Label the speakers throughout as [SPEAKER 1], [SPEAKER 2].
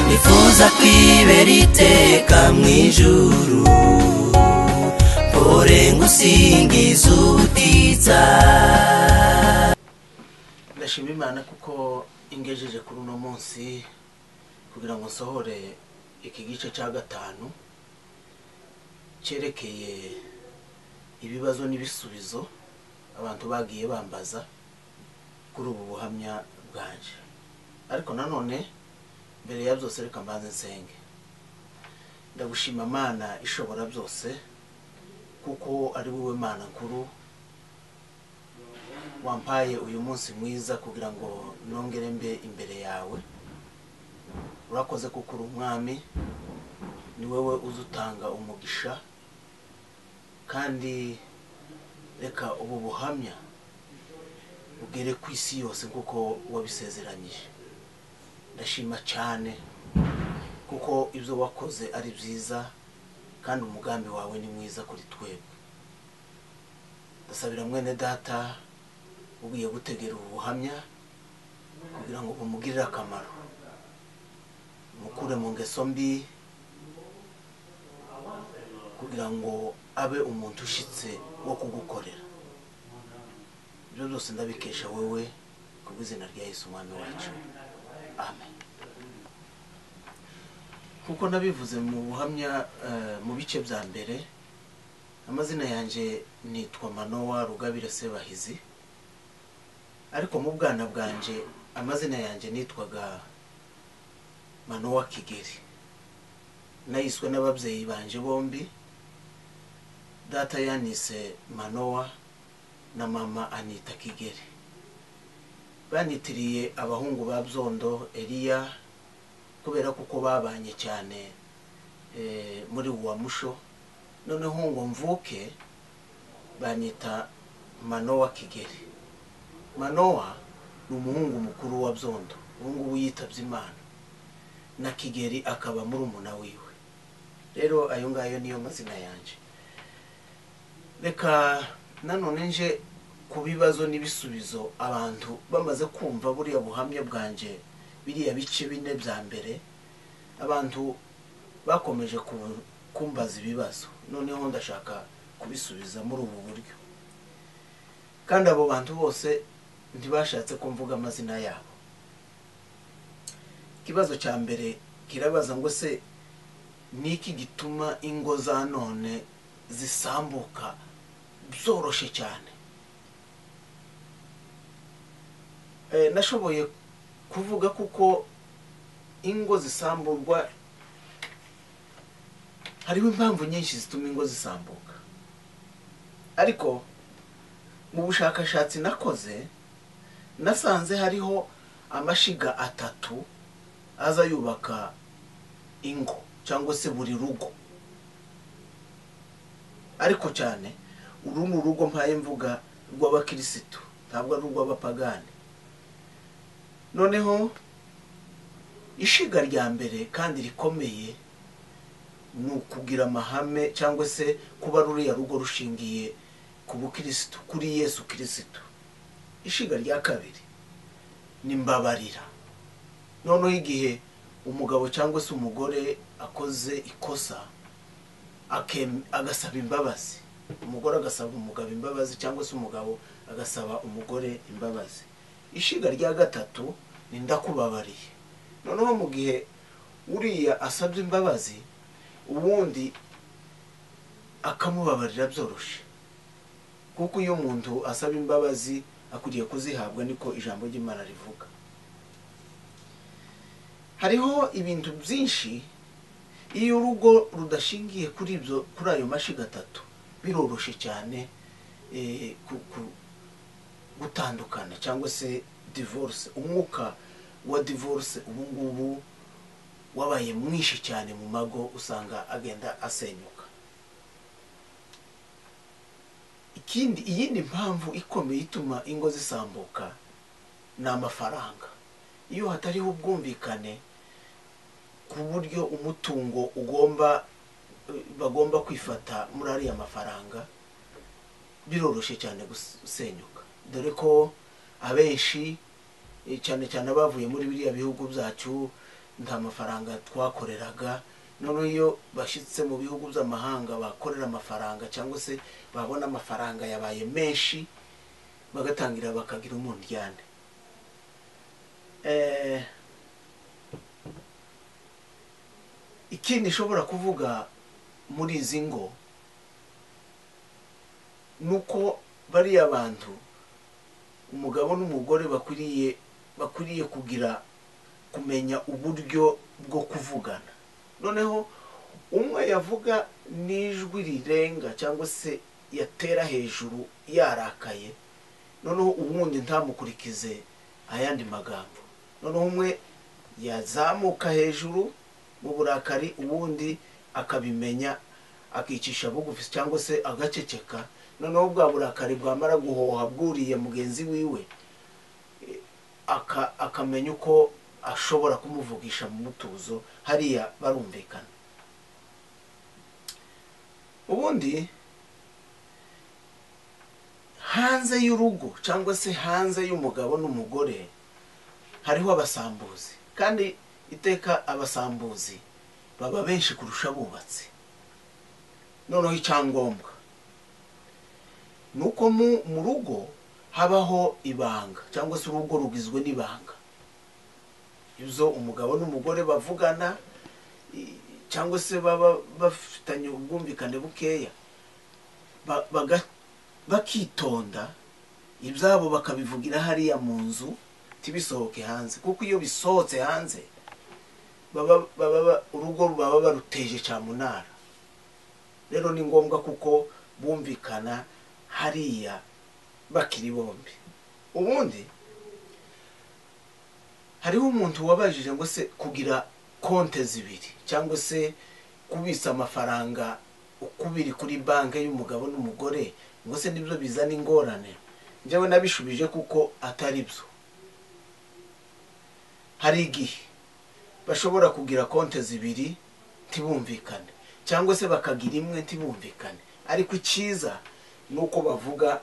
[SPEAKER 1] nifuza kwibera iteka mu ijuru mpore ngusingiza ubutitsa
[SPEAKER 2] ndashima imana kuko ingejeje kuri uno munsi kugira ngo nsohore iki gice cya gatanu cyerekeye ibibazo n'ibisubizo abantu bagiye bambaza kuri ubu buhamya bwanjye ariko nanone mbere ya byose reka mbanze nsenge ndagushima mana ishobora byose kuko ari wowe mana nkuru wampaye uyu munsi mwiza kugira ngo nongere mbe imbere yawe urakoze kuko uri umwami ni wowe uza utanga umugisha kandi reka ubu buhamya bugere ku isi yose kuko wabisezeranyije ndashima cyane kuko ibyo wakoze ari byiza kandi umugambi wawe ni mwiza kuri twebwe ndasabira mwene data ugiye gutegera ubu buhamya kugira ngo bumugirire akamaro mukure mu ngeso mbi kugira ngo abe umuntu ushyitse wo kugukorera ibyo byose ndabikesha wowe ku bw'izina rya Yesu umwami wacu amen kuko nabivuze mu buhamya eh, mu bice bya mbere amazina yanjye nitwa manowa rugabire sebahizi ariko mu bwana bwanjye amazina yanjye nitwaga manowa kigeri nayiswe n'ababyeyi banjye bombi data yanise manowa na mama anita kigeri banitiriye abahungu ba byondo eliya kubera kuko babanye cyane eh, muri uwa musho noneho ngo mvuke banyita manowa kigeri manowa ni umuhungu mukuru wa byondo ubu ngubu yitabye imana na kigeri akaba muri umuna wiwe rero ayo ngayo niyo mazina yanjye reka nanone nje ku bibazo n'ibisubizo abantu bamaze kumva buriya buhamya bwanjye biriya bice bine bya mbere abantu bakomeje ku- kumbaza ibibazo noneho ndashaka kubisubiza muri ubu buryo kandi abo bantu bose ntibashatse ko mvuga amazina yabo ikibazo cya mbere kirabaza ngo se ni iki gituma ingo za none zisambuka byoroshye cyane Eh, nashoboye kuvuga kuko ingo zisamburwa hariho impamvu nyinshi zituma ingo zisambuka ariko mu bushakashatsi nakoze nasanze hariho amashiga atatu aza yubaka ingo cyangwa se buri rugo ariko cyane uru ni urugo mpaye mvuga rw'abakirisitu ntabwo ari urw'abapagani noneho ishiga rya mbere kandi rikomeye ni ukugira amahame cyangwa se kuba ruriya rugo rushingiye ku bukirisitu kuri yesu kirisitu ishiga rya kabiri ni mbabarira noneho igihe umugabo cyangwa se umugore akoze ikosa akem- agasaba imbabazi umugore agasaba umugabo imbabazi cyangwa se umugabo agasaba umugore imbabazi ishiga rya gatatu ni ndakubabariye noneho mu gihe uriya asabye imbabazi ubundi akamubabarira byoroshye kuko iyo umuntu asaba imbabazi akwiriye kuzihabwa niko ijambo ry'imana rivuga hariho ibintu byinshi iyo urugo rudashingiye kuri ibyo kuri ayo mashiga atatu biroroshye cyane eh, ku- ku- gutandukana cyangwa se divorce umwuka wa divorce ubu ngubu wabaye mwinshi cyane mu mago usanga agenda asenyuka ikindi iyindi mpamvu ikomeye ituma ingo zisambuka ni amafaranga iyo hatariho ubwumvikane ku buryo umutungo ugomba eh, bagomba kwifata muri ariya mafaranga biroroshye cyane gusenyuka dore ko abenshi eh, cyane cyane abavuye muri biriya bihugu byacu nta mafaranga twakoreraga noneho iyo bashyitse mu bihugu by'amahanga bakorera amafaranga cyangwa se babona amafaranga yabaye menshi bagatangira bakagira umundyane Eh, ikindi nshobora kuvuga muri izi ngo ni uko bariya bantu umugabo n'umugore bakwiriye bakwiriye kugira kumenya uburyo bwo kuvugana noneho umwe yavuga n'ijwi rirenga cyangwa se yatera hejuru yarakaye noneho uwundi ntamukurikize ayandi magambo noneho umwe yazamuka hejuru mu burakari uwundi akabimenya akicisha bugufi cyangwa se agaceceka noneho bwa burakari bwamara guhoha bwuriye mugenzi wiwe eh, aka- akamenya uko ashobora kumuvugisha mu mutuzo hariya barumvikana ubundi hanze y'urugo cyangwa se hanze y'umugabo n'umugore hariho abasambuzi kandi iteka abasambuzi baba benshi kurusha abubatsi noneho icyangombwa ni uko mu- mu rugo habaho ibanga cyangwa se urugo rugizwe n'ibanga ibyo umugabo n'umugore bavugana i- cyangwa se baba bafitanye ubwumvikane bukeya ba- baga- bakitonda ibyabo bakabivugira hariya mu nzu ntibisohoke hanze kuko iyo bisohotse hanze baba baba ba- urugo baba baruteje cyamunara rero ni ngombwa kuko bumvikana hariya bakiri bombi ubundi hariho umuntu wabajije ngo se kugira konte zibiri cyangwa se kubitsa amafaranga uko biri kuri banki y'umugabo n'umugore ngo se nibyo bizana ingorane njyewe nabishubije kuko atari byo hari igihe bashobora kugira konte zibiri ntibumvikane cyangwa se bakagira imwe ntibumvikane ariko icyiza ni uko bavuga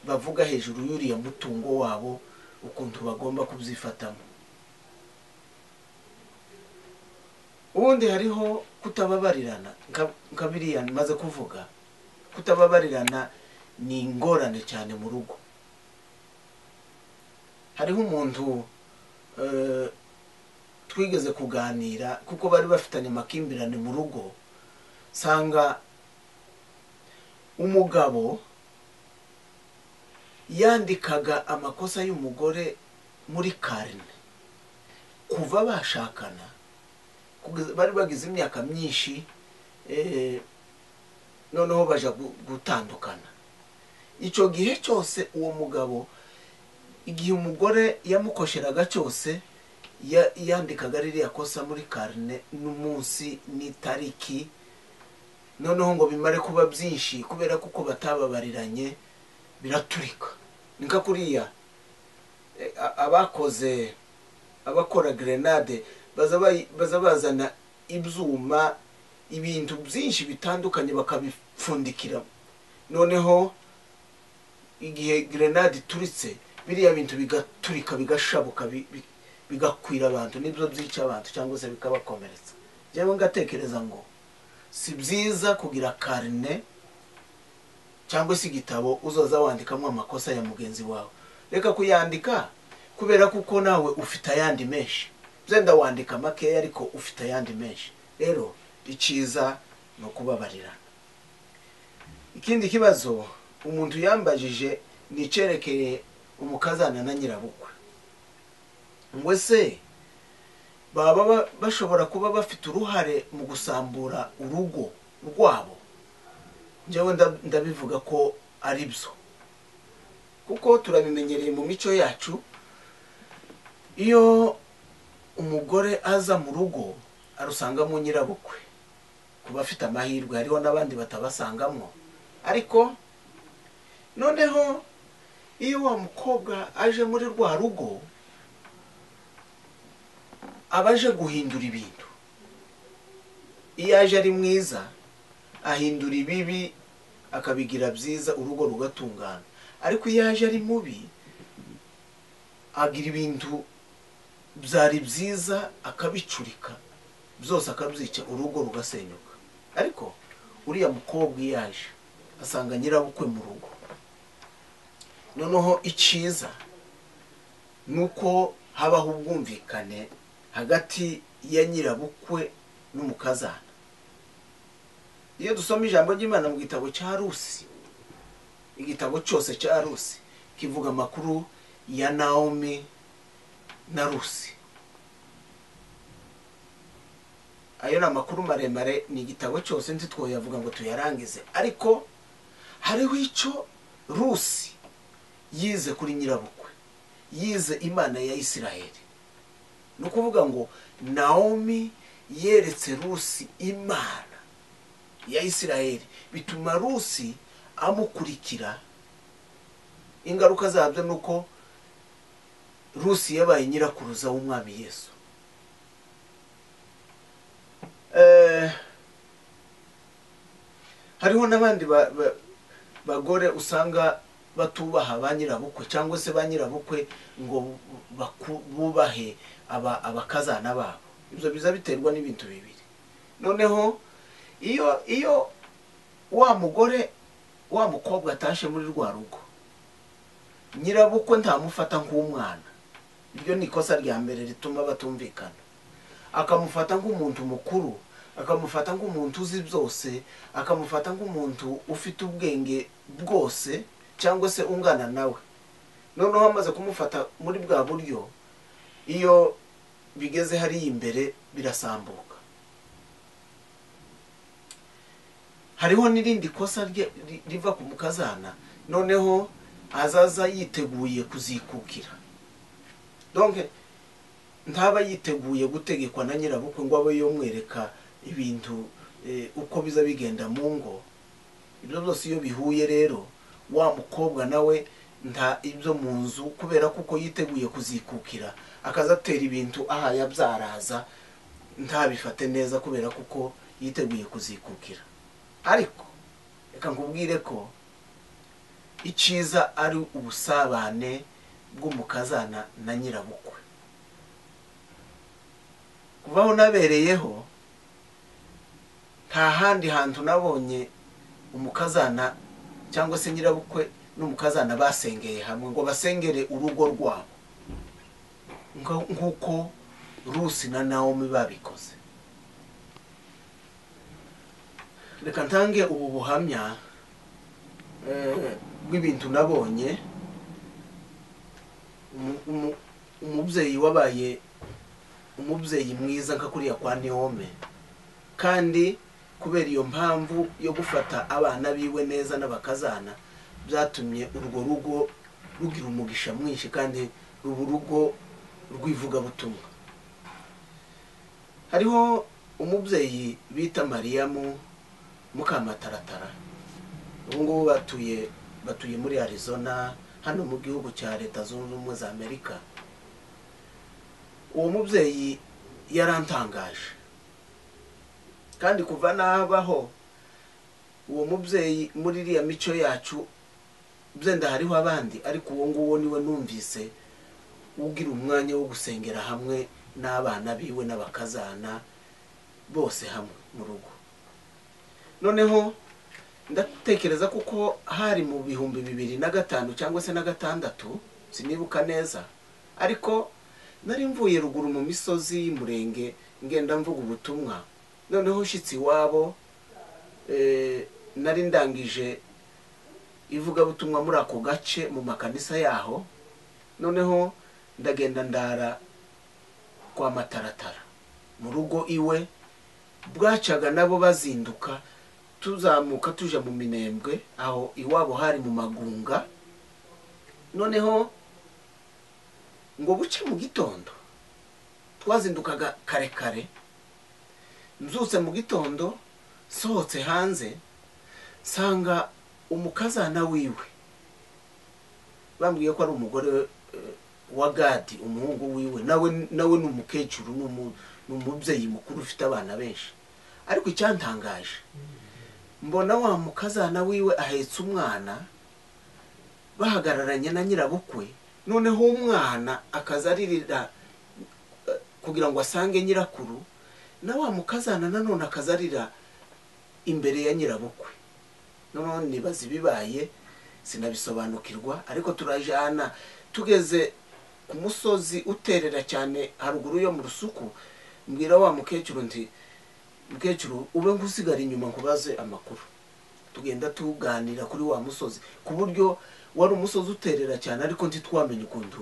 [SPEAKER 2] bavuga hejuru y'uriya mutungo wabo ukuntu bagomba kubyifatamo ubundi hariho kutababarirana nka- nka biriya maze kuvuga kutababarirana ni ingorane cyane mu rugo hariho umuntu eh, twigeze kuganira kuko bari bafitanye amakimbirane mu rugo usanga umugabo yandikaga amakosa y'umugore muri karine kuva bashakana kugeza- bari bagize imyaka myinshi eh, noneho baja gu- gutandukana icyo gihe cyose uwo mugabo igihe umugore yamukosheraga cyose ya- yandikaga ririya kosa muri karine n'umunsi n'itariki noneho ngo bimare kuba byinshi kubera kuko batababariranye biraturika ni nka kuriya eh, a- abakoze abakora grenade baza bayi- baza bazana ibyuma ibintu byinshi bitandukanye bakabipfundikira noneho igihe grenade ituritse biriya bintu bigaturika bigashabuka bi- bi- bigakwira abantu nibyo byica abantu cyangwa se bikabakomeretsa njyewe ngatekereza ngo si byiza kugira karine cyangwa se igitabo uzaza wandikamo amakosa ya mugenzi wawe reka kuyandika kubera kuko nawe ufite ayandi menshi byenda wandika makeya ariko ufite ayandi menshi rero icyiza ni ukubabarirana ikindi kibazo umuntu yambajije ni icyerekeye umukazana na nyirabukwe ngo ese baba ba- bashobora kuba bafite uruhare mu gusambura urugo rwabo njyewe nda- ndabivuga ko ari byo kuko turabimenyereye mu mico yacu iyo umugore aza mu rugo arusangamo nyirabukwe kuba afite amahirwe hariho n'abandi batabasangamo ariko noneho iyo wa mukobwa aje muri rwa rugo aba aje guhindura ibintu iyo aje ari mwiza ahindura ibibi akabigira byiza urugo rugatungana ariko iyo aje ari mubi agira ibintu byari byiza akabicurika byose akabyica urugo rugasenyuka ariko uriya mukobwa iyo aje asanga nyirabukwe mu rugo noneho icyiza ni uko habaho ubwumvikane hagati ya nyirabukwe n'umukazana iyo dusoma ijambo ry'imana mu gitabo cya rusi igitabo cyose cya rusi kivuga amakuru ya naomi na rusi ayo ni amakuru maremare ni igitabo cyose nzi twoyavuga ngo tuyarangize ariko hariho icyo rusi yize kuri nyirabukwe yize imana ya isiraheli ni ukuvuga ngo naomi yeretse rusi imana ya isiraheli bituma rusi amukurikira ingaruka zabyo ni uko rusi yabaye nyirakuruza w'umwami yesu Eh, hariho n'abandi ba- ba- bagore usanga batubaha ba nyirabukwe cyangwa se ba nyirabukwe ngo baku- bubahe aba- abakazana babo ibyo biza biterwa n'ibintu bibiri noneho iyo iyo wa mugore wa mukobwa atashe muri rwa rugo nyirabukwe ntamufata nk'umwana iryo ni ikosa rya mbere rituma batumvikana akamufata nk'umuntu mukuru akamufata nk'umuntu uzi byose akamufata nk'umuntu ufite ubwenge bwose cyangwa se ungana nawe noneho amaze kumufata muri bwa buryo iyo bigeze hariya imbere birasambuka hariho n'irindi kosa rye- ri- riva ku mukazana noneho azaza yiteguye kuzikukira donke ntaba yiteguye gutegekwa na nyirabukwe ngo abe yomwereka ibintu eh, uko biza bigenda mu ngo ibyo byose iyo bihuye rero wa mukobwa nawe nta ibyo mu nzu kubera kuko yiteguye kuzikukira akaza atera ibintu aha yabyaraza ntabifate neza kubera kuko yiteguye kuzikukira ariko reka nkubwire ko icyiza ari ubusabane bw'umukazana na nyirabukwe kuvaho nabereyeho nta handi hantu nabonye umukazana cyangwa se nyirabukwe n'umukazana basengeye hamwe ngo basengere urugo rwabo Nka- nk'uko rusi na nawomi babikoze reka ntange ubu buhamya eh, bw'ibintu nabonye Umu- umu- umubyeyi wabaye umubyeyi mwiza nka kuriya kwa nihome kandi kubera iyo mpamvu yo gufata abana biwe neza n'abakazana byatumye urwo rugo rugira umugisha mwinshi kandi ruba urugo rw'ivugabutumwa hariho umubyeyi bita mariyamu mukamataratara ubu ngubu batuye batuye muri arizona hano mu gihugu cya leta zunze ubumwe za amerika uwo mubyeyi yarantangaje kandi kuva nabaho uwo mubyeyi muri iriya mico yacu byenda hariho abandi ariko uwo nguwo niwe numvise ugira umwanya wo gusengera hamwe n'abana biwe n'abakazana bose hamwe mu rugo noneho ndatekereza kuko hari mu bihumbi bibiri na gatanu cyangwa se na gatandatu sinibuka neza ariko nari mvuye ruguru mu misozi y'umurenge ngenda mvuga ubutumwa noneho ushyitse iwabo eh, nari ndangije ivugabutumwa muri ako gace mu makanisa yaho noneho ndagenda ndara kwa mataratara mu rugo iwe bwacaga nabo bazinduka tuzamuka tuje mu minembwe aho iwabo hari mu magunga noneho ngo buce mu gitondo twazindukaga kare kare mbyutse mu gitondo nsohotse hanze nsanga umukazana wiwe bambwiye ko ari umugore eh, wa gadi umuhungu wiwe nawe nawe ni umukecuru ni umu- ni umubyeyi mukuru ufite abana benshi ariko icyantangaje mbona wa mukazana wiwe ahetse umwana bahagararanye na nyirabukwe noneho umwana akaza aririra kugira ngo asange nyirakuru na wa mukazana nanone akazarira imbere ya nyirabukwe noneho nibaza ibibaye sinabisobanukirwa ariko turajana tugeze ku musozi uterera cyane haruguru yo mu rusuku mbwira wa mukecuru nti mukecuru ube nk'usigara inyuma nkubaze amakuru tugenda tuganira kuri wa musozi ku buryo wari umusozi uterera cyane ariko ntitwamenye ukuntu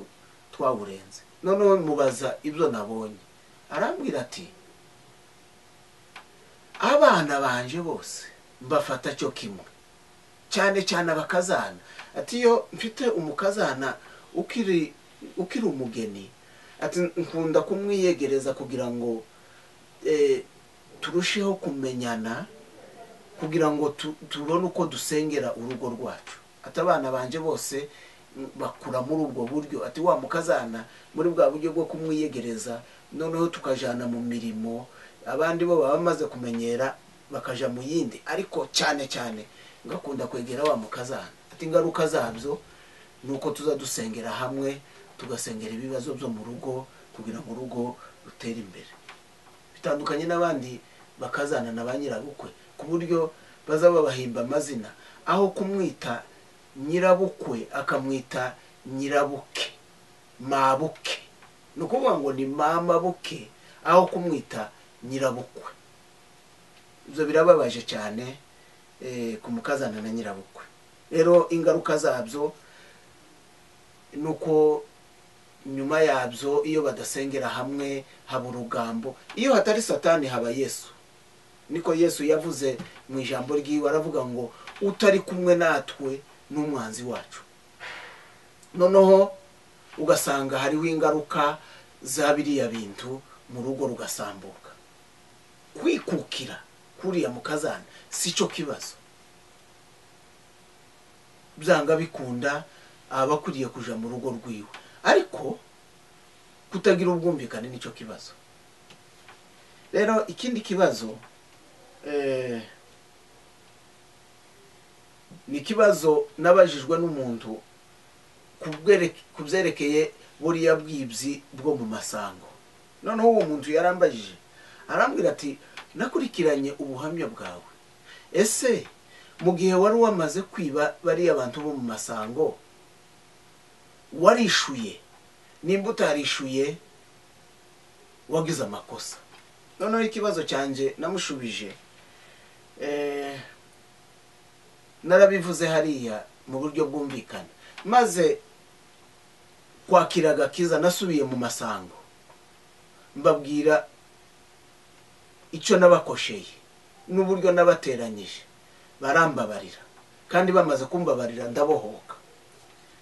[SPEAKER 2] twawurenze noneho mubaza ibyo nabonye arambwira ati abana banje bose mbafata cyo kimwe cyane cyane abakazana ati iyo mfite umukazana ukiri ukiri umugeni ati nkunda kumwiyegereza kugira ngo eh, turusheho kumenyana kugira ngo tu- tubone uko dusengera urugo rwacu ati abana banje bose mm, bakura muri ubwo buryo ati wa mukazana muri bwa buryo bwo kumwiyegereza noneho tukajana mu mirimo abandi bo baba bamaze kumenyera bakaja mu yindi ariko cyane cyane ngakunda kwegera wa mukazana ati ingaruka zabyo ni uko tuza dusengera hamwe tugasengera ibibazo byo mu rugo kugira ngo urugo rutere imbere bitandukanye n'abandi bakazana na ba nyirabukwe ku buryo baza babahimba amazina aho kumwita nyirabukwe akamwita nyirabuke mabuke ni ukuvuga ngo ni mama buke aho kumwita nyirabukwe ibyo birababaje cyane eh, ku mukazana na nyirabukwe rero ingaruka zabyo ni uko nyuma yabyo iyo badasengera hamwe haba urugambo iyo hatari satani haba yesu niko yesu yavuze mu ijambo ry'iwe aravuga ngo utari kumwe natwe ni umwanzi wacu noneho ugasanga hariho ingaruka za biriya bintu mu rugo rugasambuka kwikukira kuriya mu kazana si cyo kibazo byanga bikunda aba akwiriye kuja mu rugo rwiwe ariko kutagira ubwumvikane nicyo kibazo rero ikindi kibazo eh, ni ikibazo nabajijwe n'umuntu ku bwereke- ku byerekeye buriya bwibyi bwo mu masango noneho uwo muntu yarambajije arambwira ati nakurikiranye ubuhamya bwawe ese mu gihe wari wamaze kwiba bariya bantu bo mu masango warishuye nimba utarishuye wagize amakosa noneho ikibazo cyanjye namushubije eh, narabivuze hariya mu buryo bwumvikana maze kwakira agakiza nasubiye mu masango mbabwira icyo nabakosheye n'uburyo nabateranyije barambabarira kandi bamaze kumbabarira ndabohoka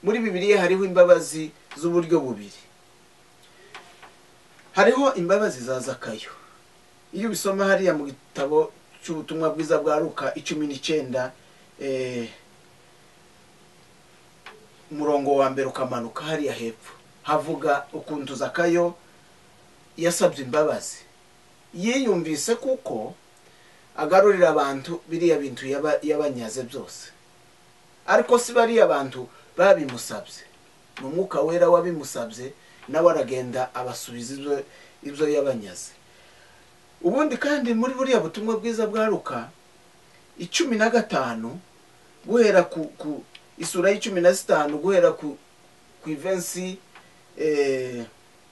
[SPEAKER 2] muri bibiliya hariho imbabazi z'uburyo bubiri hariho imbabazi za zakayo iyo ubisoma hariya mu gitabo cy'ubutumwa bwiza bwa luka icumi n'icyenda eh, umurongo wa mbere ukamanuka hariya hepfo havuga ukuntu zakayo yasabye imbabazi yiyumvise kuko agarurira abantu biriya bintu yaba- yabanyaze byose ariko si bariya bantu babimusabye ni umwuka wera wabimusabye nawe aragenda abasubiza ibyo- ibyo yabanyaze ubundi kandi muri buriya butumwa bwiza bwa luka icumi na gatanu guhera ku, ku isura y'icumi na zitanu guhera ku, ku ivensi eh,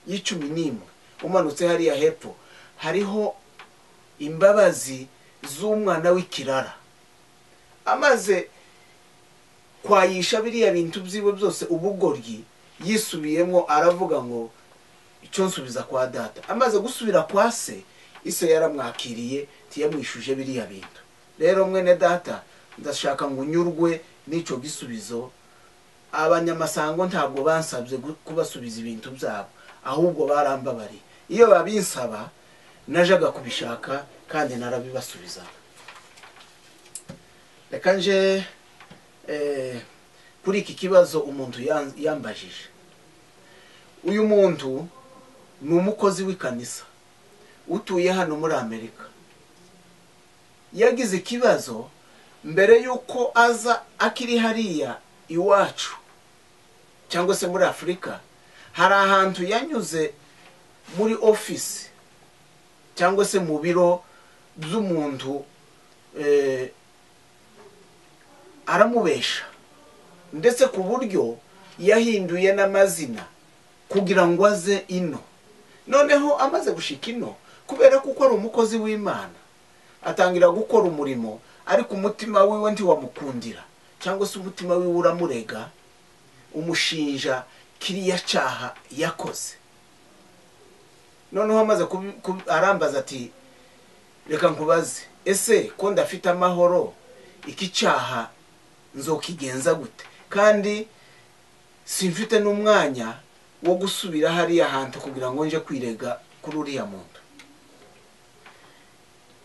[SPEAKER 2] y'icumi n'imwe umanutse hariya hepfo hariho imbabazi z'umwana w'ikirara amaze kwayisha biriya bintu byiwe byose ubugoryi yisubiyemo aravuga ngo icyo nsubiza kwa data amaze gusubira kwa se ise yaramwakiriye ntiyamwishuje biriya bintu rero mwene data ndashaka ngo unyurwe n'icyo gisubizo abanyamasango ntabwo bansabye gu- kubasubiza ibintu byabo ahubwo barambabariye iyo babinsaba najaga kubishaka kandi narabibasubizaga reka nje eh, kuri iki kibazo umuntu yan- yambajije uyu muntu ni umukozi w'ikanisa utuye hano muri amerika yagize ikibazo mbere y'uko aza akiri hariya iwacu cyangwa se muri afurika hari ahantu yanyuze muri ofisi cyangwa se mu biro by'umuntu eh, aramubesha ndetse ku buryo yahinduye n'amazina kugira ngo aze ino noneho amaze gushika ino kubera ko ari umukozi w'imana atangira gukora umurimo ariko umutima wiwe ntiwamukundira cyangwa se umutima wiwe uramurega umushinja kiriya cyaha yakoze noneho amaze kubi- kubi- arambaza ati reka nkubaze ese ko ndafite amahoro iki cyaha nzokigenza gute kandi simfite n'umwanya wo gusubira hariya hantu kugira ngo nje kwirega kuri uriya muntu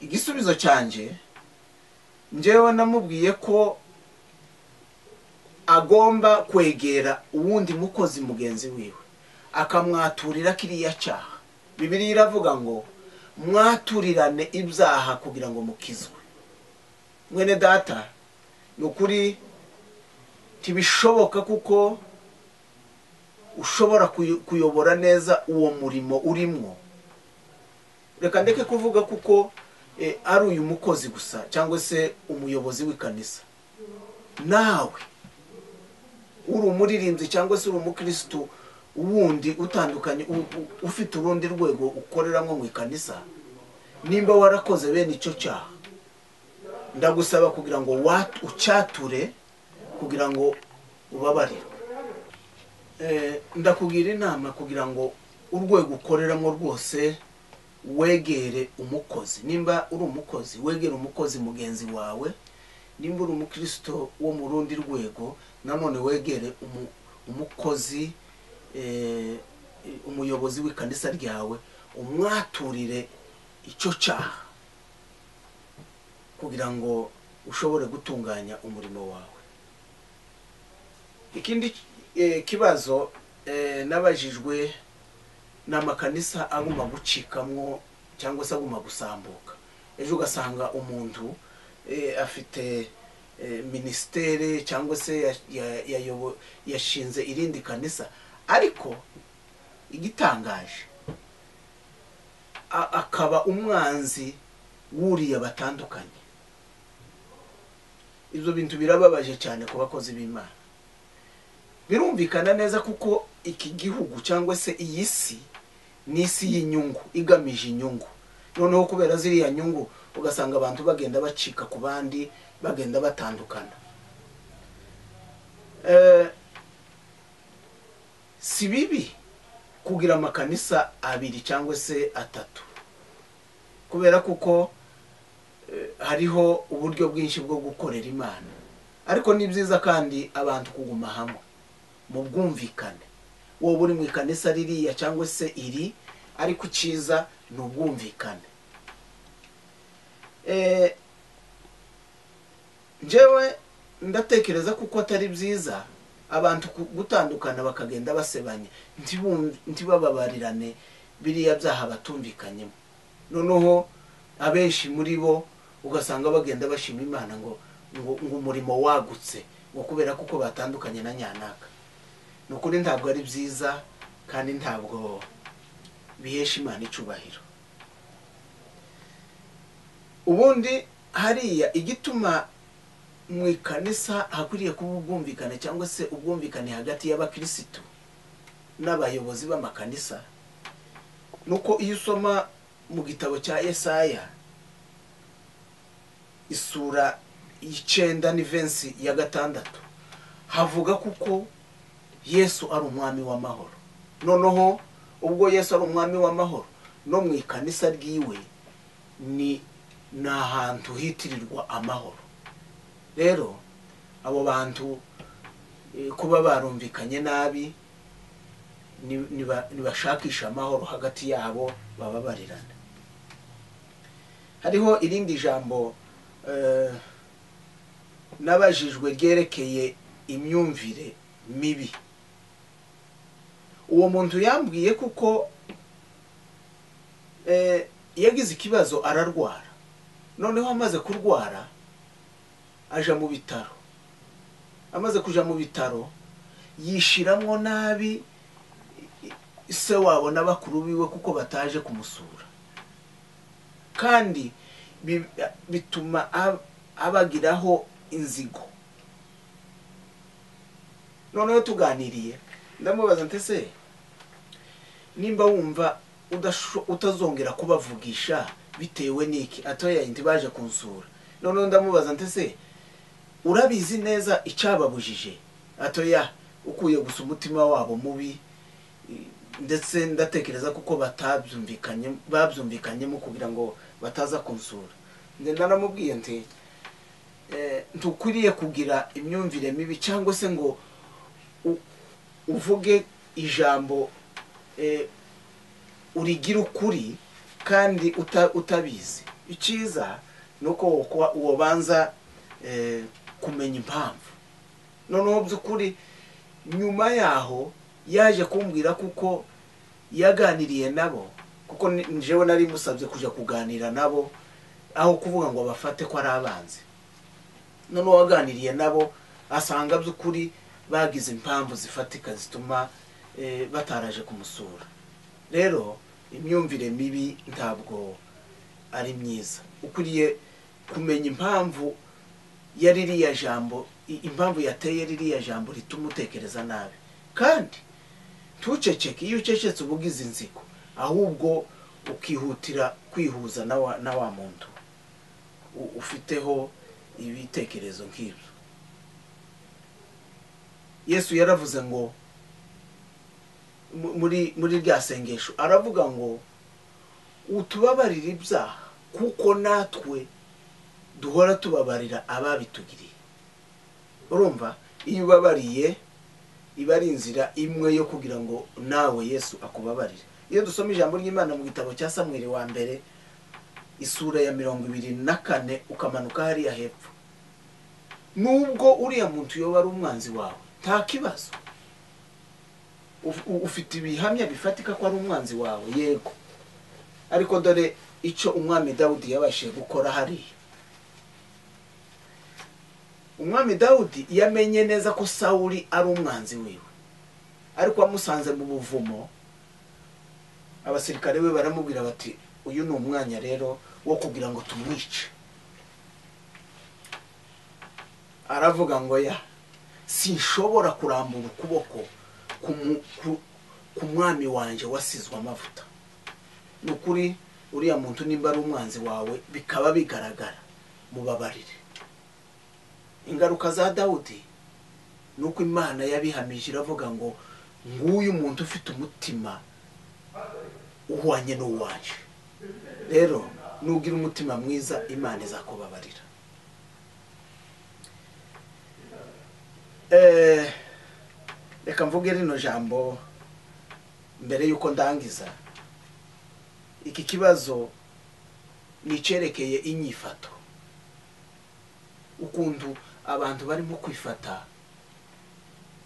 [SPEAKER 2] igisubizo cyanjye njyewe namubwiye ko agomba kwegera uwundi mukozi mugenzi wiwe akamwaturira kiriya cyaha bibiriya iravuga ngo mwaturirane ibyaha kugira ngo mukizwe mwene data ni ukuri ntibishoboka kuko ushobora kuyo- kuyobora neza uwo murimo urimo reka ndeke kuvuga kuko eh, ari uyu mukozi gusa cyangwa se umuyobozi w'ikanisa nawe uri umuririmbyi cyangwa se uri umukirisitu wundi utandukanye u- u- ufite urundi rwego ukoreramo mu ikanisa nimba warakoze bene icyo cyaha ndagusaba kugira ngo wa- ucyature kugira ngo ubabarirwe Eh, ndakugira inama kugira ngo urwego ukoreramo rwose wegere umukozi nimba uri umukozi wegere umukozi mugenzi wawe nimba uri umukristo wo mu rundi rwego nanone wegere umu- umukozi eh, umuyobozi w'ikanisa ryawe umwaturire icyo cyaha kugira ngo ushobore gutunganya umurimo wawe ikindi eh, kibazo eh, nabajijwe ni amakanisa aguma gucikamwo cyangwa se aguma gusambuka ejo ugasanga umuntu eh, afite eh, minisiteri cyangwa se ya- ya- yayobo- yashinze irindi kanisa ariko igitangaje a- akaba umwanzi wuriye batandukanye ibyo bintu birababaje cyane ku bakozi b'imana birumvikana neza kuko iki gihugu cyangwa se iyi si ni isi y'inyungu igamije inyungu noneho kubera ziriya nyungu ugasanga abantu bagenda bacika ku bandi bagenda batandukana Eh, si bibi kugira amakanisa abiri cyangwa se atatu kubera kuko eh, hariho uburyo bwinshi bwo gukorera imana ariko ni byiza kandi abantu kuguma hamwe mu bwumvikane wowe uri mu ikanisa ririya cyangwa se iri ariko icyiza ni ubwumvikane Eh, njyewe ndatekereza kuko atari byiza abantu ku- gutandukana bakagenda basebanya ntibumv- ntibababarirane biriya byaha batumvikanyemo noneho abenshi muri bo ugasanga bagenda bashima imana ngo ngo, ngo umurimo wagutse ngo kubera kuko batandukanye na nyanaka ni ukuri ntabwo ari byiza kandi ntabwo bihesha imana icubahiro ubundi hariya igituma mu ikanisa hakwiriye kuba ubwumvikane cyangwa se ubwumvikane hagati y'abakirisitu n'abayobozi b'amakanisa nuko iyo usoma mu gitabo cya yesaya isura y'icenda n'ivensi ya gatandatu havuga kuko yesu ari umwami w'amahoro noneho ubwo yesu ari umwami w'amahoro no mu ikanisa ryiwe ni ni ahantu hitirirwa amahoro rero abo bantu eh, kuba barumvikanye nabi ni- niba- nibashakisha amahoro hagati yabo bababarirana hariho irindi jambo eh, n'abajijwe ryerekeye imyumvire mibi uwo muntu yambwiye kuko eh, yagize ikibazo ararwara noneho amaze kurwara aja mu bitaro amaze kuja mu bitaro yishiramwo nabi se wabo n'abakuru biwe kuko bataje kumusura kandi bi- bituma ab- abagiraho inzigo noneho tuganiriye ndamubaza ntese nimba wumva udasho- utazongera kubavugisha bitewe n'iki atoya indi baje kunsura noneho ndamubaza ntese urabizi neza icyababujije atoya ukwiye gusa umutima wabo mubi ndetse ndatekereza kuko batabyumvikanye babyumvikanyemo kugira ngo bataza kunsura ngenda namubwiye nti eh, ntukwiriye kugira imyumvire mibi cyangwa se ngo u- uvuge ijambo eh, urigira ukuri kandi uta- utabizi icyiza ni uko wokuba- wobanza eh, kumenya impamvu noneho by'ukuri nyuma yaho yaje kumbwira kuko yaganiriye nabo kuko ni- njyewe nari musabye kujya kuganira nabo aho kuvuga ngo bafate ko ari abanzi noneho waganiriye nabo asanga by'ukuri bagize impamvu zifatika zituma eh, bataraje kumusura rero imyumvire mibi ntabwo ari myiza ukwiriye kumenya impamvu ya ririya jambo i- impamvu yateye ririya jambo rituma utekereza nabi kandi ntuceceke iyo ucecetse uba ugize inzigo ahubwo ukihutira kwihuza na wa- na wa muntu u- ufiteho ibitekerezo nk'ibyo yesu yaravuze ngo mu- muri muri rya sengesho aravuga ngo utubabarire ibyaha kuko natwe duhora tubabarira ababitugiriye urumva iyo ubabariye iba ari inzira imwe yo kugira ngo nawe yesu akubabarire iyo dusoma ijambo ry'imana mu gitabo cya samweri wa mbere isura ya mirongo ibiri na kane ukamanuka hariya hepfo nubwo uriya muntu yoba ari umwanzi wawe nta kibazo Uf- u- ufite ibihamya bifatika ko ari umwanzi wawe yego ariko dore icyo umwami dawudi yabashije gukora hariya umwami dawudi yamenye neza ko sawuli ari umwanzi wiwe ariko amusanze mu buvumo abasirikare be baramubwira bati uyu ni umwanya rero wo kugira ngo tumwice aravuga ngo ya sinshobora kurambura ukuboko ku mu- ku- ku mwami wanjye wasizwe amavuta ni ukuri uriya muntu nimba ari umwanzi wawe bikaba bigaragara mubabarire ingaruka za dawudi ni uko imana yabihamije iravuga ngo nguyu umuntu ufite umutima uhwanye n'uwaje rero nugira umutima mwiza imana izakubabarira Eh, reka mvuge rino jambo mbere y'uko ndangiza iki kibazo nicyerekeye inyifato ukuntu abantu barimo kwifata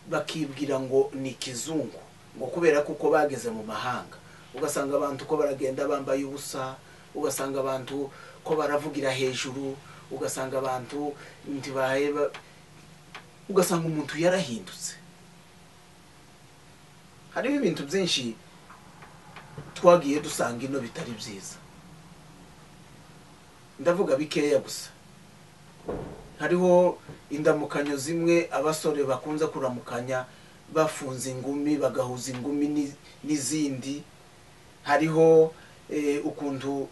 [SPEAKER 2] bakibwira ngo ni ikizungu ngo kubera kuko bageze mu mahanga ugasanga abantu ko baragenda bambaye ubusa ugasanga abantu ko baravugira hejuru ugasanga abantu ntibaye ba- ugasanga umuntu yarahindutse hariho ibintu byinshi twagiye dusanga ino bitari byiza ndavuga bikeya gusa hariho indamukanyo zimwe abasore bakunze kuramukanya bafunze ingumi bagahuza ingumi ni- n'izindi hariho eh, ukuntu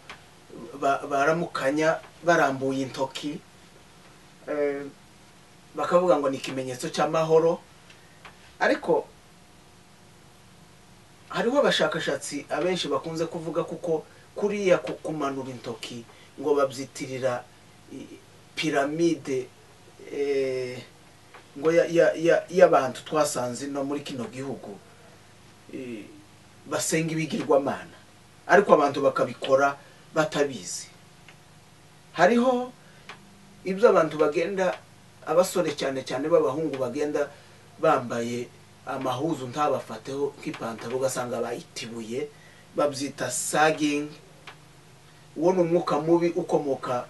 [SPEAKER 2] ba- baramukanya barambuye intoki eh, bakavuga ngo ni ikimenyetso cy'amahoro ariko hariho abashakashatsi abenshi bakunze kuvuga kuko kuriya ku- kumanura intoki ngo babyitirira i- piramide eh, ngo ya- ya- ya- y'abantu twasanze no muri kino gihugu eh, basenga ibigirwamana ariko abantu bakabikora batabizi hariho ibyo abantu bagenda abasore cyane cyane b'abahungu bagenda bambaye amahuzu ntabafateho nk'ipantaro ugasanga bayitibuye babyita sagingi uwo ni umwuka mubi ukomoka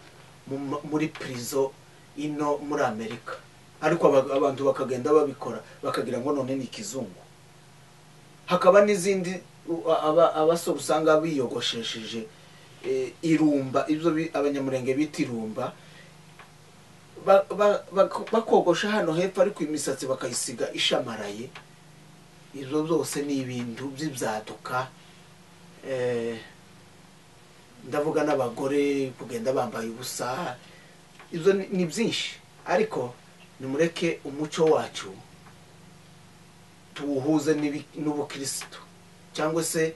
[SPEAKER 2] mu ma- muri prison ino muri amerika ariko aba- abantu bakagenda babikora bakagira ngo none ni ikizungu hakaba n'izindi u- aba- abasore usanga biyogoshesheje eh, irumba ibyo bi- abanyamurenge bita irumba ba- ba- bak- bakogosha hano hepfo ariko imisatsi bakayisiga ishamaraye ibyo byose ni ibintu by'ibyaduka eh, ndavuga n'abagore kugenda bambaye ubusa ibyo ni- ni byinshi ariko nimureke umuco wacu tuwuhuze n'ibi- n'ubukirisitu cyangwa se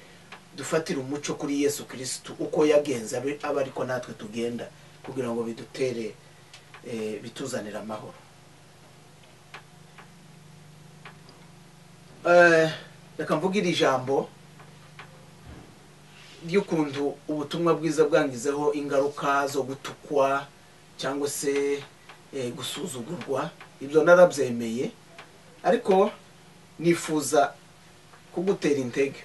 [SPEAKER 2] dufatire umuco kuri yesu kirisitu uko yagenze abe abe ariko natwe tugenda kugira ngo bidutere eh, bituzanire amahoro Eh, reka mvuge iri jambo ry'ukuntu ubutumwa bwiza bwangizeho ingaruka zo gutukwa cyangwa se eh, gusuzugurwa ibyo narabyemeye ariko nifuza kugutera intege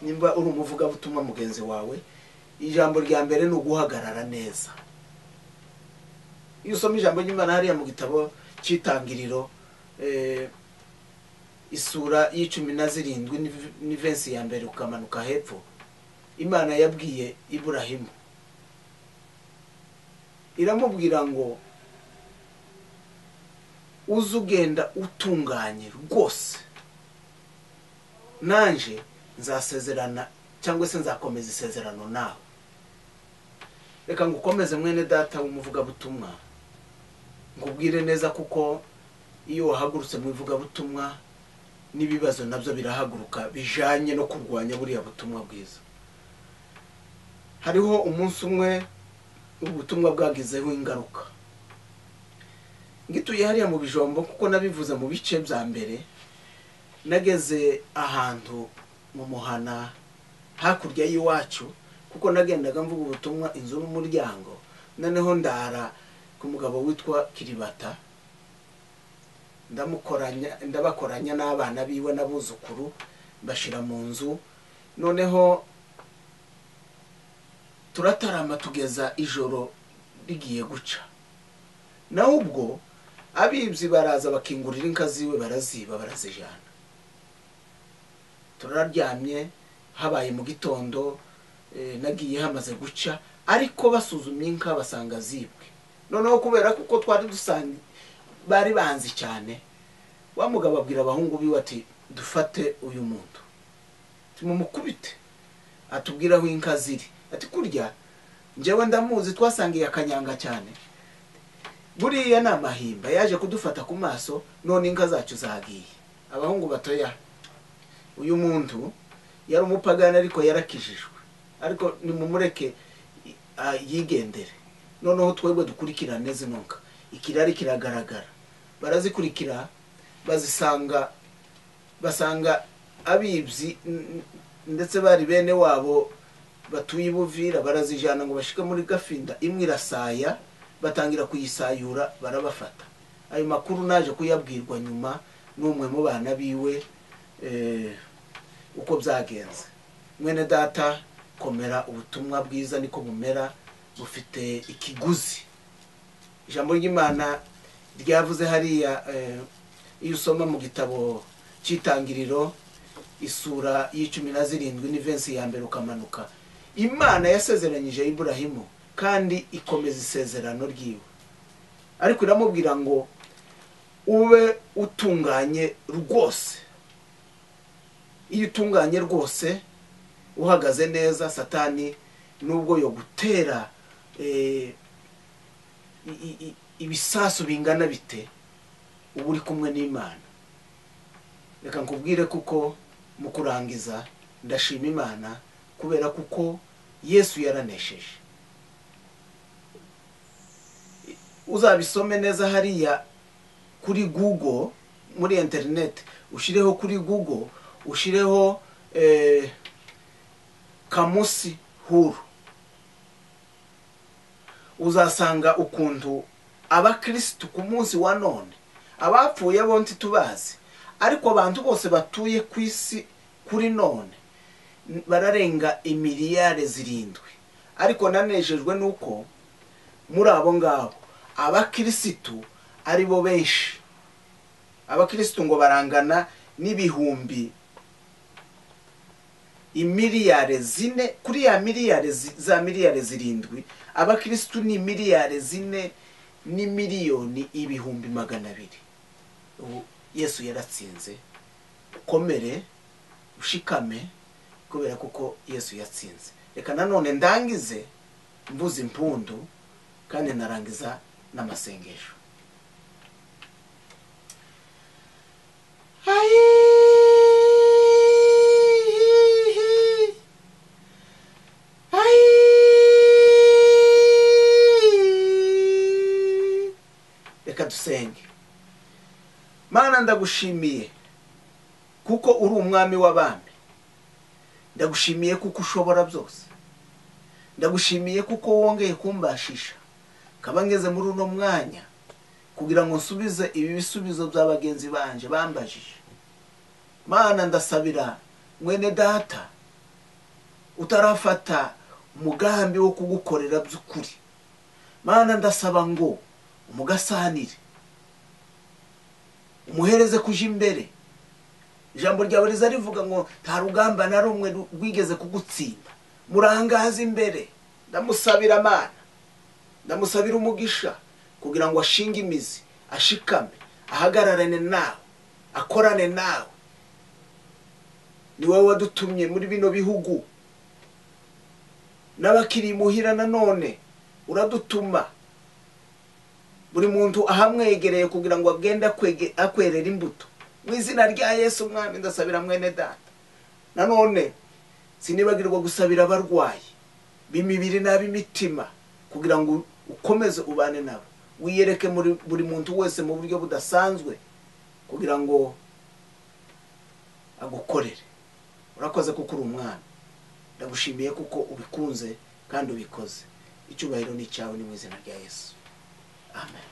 [SPEAKER 2] nimba uri umuvugabutumwa mugenzi wawe ijambo rya mbere ni uguhagarara neza iyo usoma ijambo ry'imana hariya mu gitabo cy'itangiriro eh, isura y'icumi na zirindwi n'iv- n'ivensi ya mbere ukamanuka hepfo imana yabwiye iburahimu iramubwira ngo uze ugenda utunganye rwose nanje nzasezerana cyangwa se nzakomeza isezerano nawe reka ngukomeze mwene data w'umuvugabutumwa ngubwire neza kuko iyo wahagurutse mu ivugabutumwa n'ibibazo nabyo birahaguruka bijanye no kurwanya buriya butumwa bwiza hariho umunsi umwe ubutumwa bwagizeho ingaruka ngituye hariya mu bijombo kuko nabivuze mu bice bya mbere nageze ahantu mu muhana hakurya y'iwacu kuko nagendaga mvuga ubutumwa inzu n'umuryango noneho ndara ku mugabo witwa kiribata ndamukoranya ndabakoranya n'abana biwe n'abuzukuru mbashyira mu nzu noneho turatarama tugeza ijoro rigiye guca nawe ubwo abibyi baraza bakingurira inka ziwe baraziba barazijana turaryamye habaye mu gitondo eh, nagiye hamaze guca ariko basuzumye inka basanga zibwe noneho kubera kuko twari dusanzwe bari banzi cyane wa mugabo abwira abahungu biwe ati dufate uyu muntu tumumukubite atubwira aho inka ziri ati kurya njyewe ndamuzi twasangiye akanyanga cyane buriya ni amahimba yaje kudufata ku maso none inka zacu zagiye abahungu batoya uyu muntu yari umupagani ariko yarakijijwe ariko nimumureke i- a- yigendere noneho twebwe dukurikirane zino nka ikirari kiragaragara barazikurikira bazisanga basanga abibyi n- n- ndetse bari bene wabo batuye i buvira barazijyana ngo bashike muri gafinda imwe irasaya batangira kuyisayura barabafata ayo makuru naje kuyabwirwa nyuma n'umwe mu bana biwe eh, uko byagenze mwene data komera ubutumwa bwiza niko bumera bufite ikiguzi ijambo ry'imana ryavuze hariya eh, iyo usoma mu gitabo cy'itangiriro isura y'icumi na zirindwi n'ivensi ya mbere ukamanuka imana yasezeranyije iburahimu kandi ikomeza isezerano ryiwe ariko iramubwira ngo ube utunganye rwose iyo utunganye rwose uhagaze neza satani nubwo yogutera eh, i- i- ibisasu bingana bite uba uri kumwe n'imana reka nkubwire kuko mu kurangiza ndashima imana kubera kuko yesu yaranesheje uzabisome neza hariya kuri google muri interineti ushireho kuri google ushireho eh, kamusi huru uzasanga ukuntu abakirisitu ku munsi wa none abapfuye bo ntitubazi ariko abantu bose batuye ku isi kuri none n- bararenga imiliyare zirindwi ariko nanejejwe nuko muri abo ngabo abakirisitu ari bo benshi abakirisitu ngo barangana n'ibihumbi imiliyari zine kuri ya miliyari zi- za miliyari zirindwi abakirisitu ni miliyari zine ni miliyoni ibihumbi magana abiri ubu yesu yaratsinze ukomere ushikame kubera kuko yesu yatsinze reka nanone ndangize mvuze impundu kandi narangiza n'amasengesho reka dusenge mana ndagushimiye kuko uri umwami w'abami ndagushimiye kuko ushobora byose ndagushimiye kuko wongeye kumbashisha kaba ngeze muri uno mwanya kugira ngo nsubize ibi bisubizo bya bagenzi banje bambajije mana ndasabira mwene data utarafata umugambi wo kugukorera by'ukuri mana ndasaba ngo umugasanire umuhereze kuja imbere ijambo ryawe riza rivuga ngo nta rugamba na rumwe ru- rwigeze kugutsinda murangaze imbere ndamusabira amana ndamusabira umugisha kugira ngo ashinge imizi ashikame ahagararane nawe akorane nawe ni wowe wadutumye muri bino bihugu n'abakiri muhira nanone uradutuma buri muntu ahamwegereye kugira ngo agende akwege- akwerera imbuto mu izina rya yesu umwami ndasabira mwene data nanone sinibagirwa gusabira abarwayi b'imibiri n'ab'imitima kugira ngo ukomeze ubane nabo wiyereke muri buri muntu wese mu buryo budasanzwe kugira ngo agukorere urakoze kuko uri umwana ndagushimiye kuko ubikunze kandi ubikoze icyubahiro ni icyawe ni mu izina rya yesu amen